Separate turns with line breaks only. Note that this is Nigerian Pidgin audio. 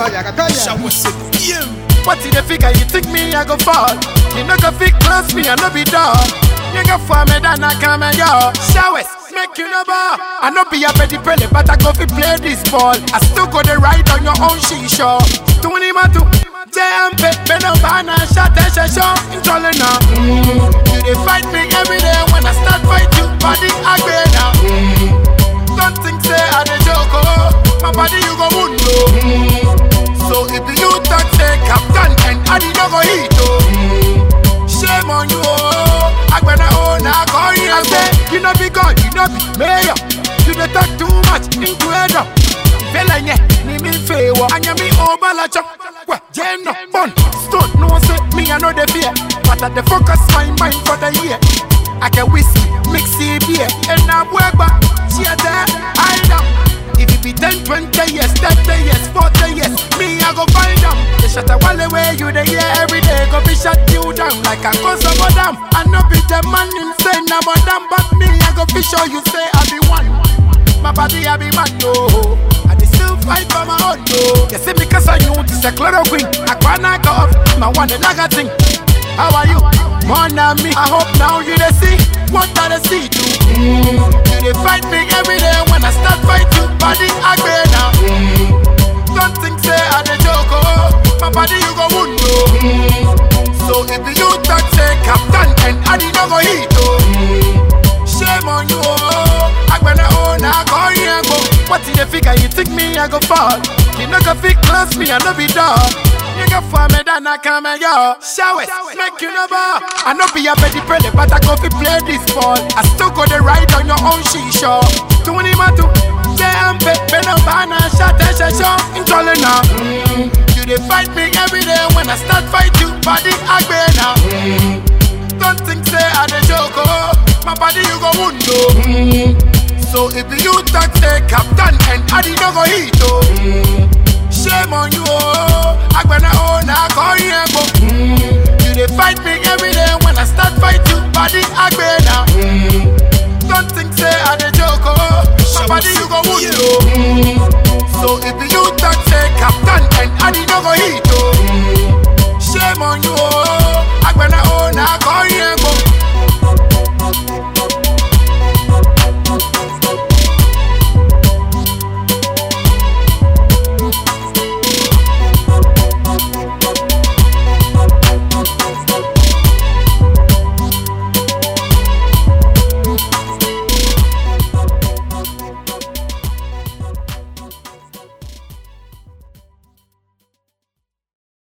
Toya, Toya.
Shower say yeah.
What in the figure you think me I go fall? You no go fit close me, I no be dog. You go for me then I come and yo. Showers, make you no bar. I no be a petty pele, but I go fi play this ball. I still go the ride on your own shisha. Tuni matu, JMP, Beno Bana, shot and shasho, intole now. Mm. You dey fight me every day when I start fight you, body agree now. Mm. Don't think say I dey joke, oh. my body you go wound oh. Mm. So if you talk say captain and I did not go hit oh. Shame on you oh. Agbena oh na call you and say you no be God, you no be mayor. You dey talk too much into head up. Fela nye ni mi fewo anya mi obala chop. Well, jam no fun. Stone no say me I know the fear, but I dey focus my mind for the year. I can whiskey, mix it beer, and now work back. She a there, I am. If it be 10, 20 years, 30 years, 40 years, me, I go find them. They shut a wall away, you they hear every day, go be shut you down like a cause of them. I know be the man insane, I'm a damn, but me, I go be sure you say I be one. My body, I be man, no. I dey still fight for my own, no. You see me cause I knew this a chloroquine. I can't go off, my one, the lager thing. How are you? More than me. I hope now you they see what I they see too. Mm. You they fight me every day when I start fight you. Body agree now. Mm. Don't think say I the joke oh. My body you go wound oh. Mm. So if you talk say captain and I did not go hit oh. Mm. Shame on you oh. I gonna own I call you and go. What in the figure you think me I go fall? You no go fit close me I no be dog. You go for me, then I come and yo. Showers, make you know bar. I no be a petty pele, but I go fi play this ball. I still go the ride on your own shisha. Tuni matu, JMP, Beno Bana, shot and shasho, intole now. Mm. You dey fight me every day when I start fight you, body agree now. Mm. Don't think say I dey joke oh, my body you go wound oh. Mm. So if you talk say captain and I did not go hit oh. Mm. Shame on you, oh. Agbena oh, na call you and go. Mm. You dey fight me every day when I start fight you. Body agree now. Mm. Don't think say I dey joke, oh. My body you go wound, oh. Mm. So if you